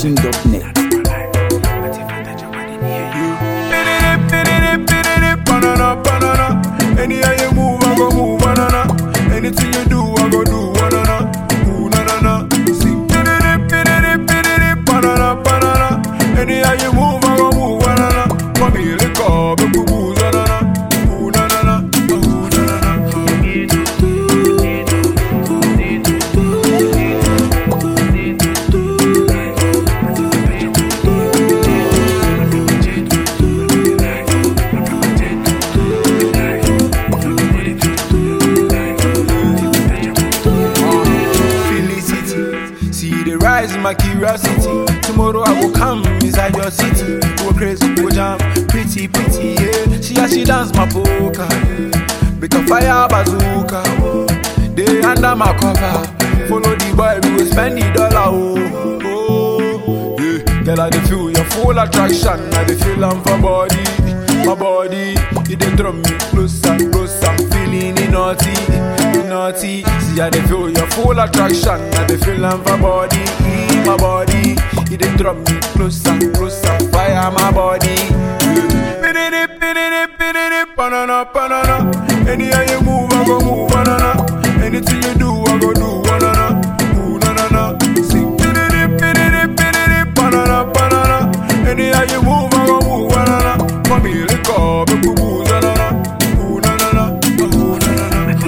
ZackNation.net. Banana, banana. Anyhow you move, I go move, banana. Anything you do, I go do, banana. Ooh, na na na. Sing, banana, banana. Anyhow you move, I go move, banana. Come here, lick up, boo boo, banana. Ooh, na na na. Ooh, na na na. Felicity, see the rise in my curiosity. Tomorrow I will come inside your city. Go crazy, go jam, pretty, pretty, yeah. She as she dance my polka, yeah. Bit of fire bazooka, oh. They under my cover. Follow the boy, we will spend the dollar, oh. oh. Yeah, girl, I dey feel your full attraction. I dey feel am for body, my body. It dey draw me closer, closer. I'm feeling it naughty, it naughty. See, I dey feel your full attraction. I dey feel am for body, my body. It dey draw me closer, closer. Fire my body. Yeah. Pididi, pididi, pididi, banana, banana. Anyhow you move, I go move, banana. Anything you do, I go do, banana. Ooh, na na na. Sing, pididi, pididi, pididi, banana, banana. Anyhow you move, I go move, banana. Come here, lick up, boo boo, banana. Ooh, na na na. Ooh, na na na.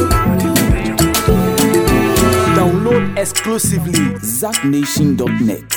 Download exclusively ZackNation.net.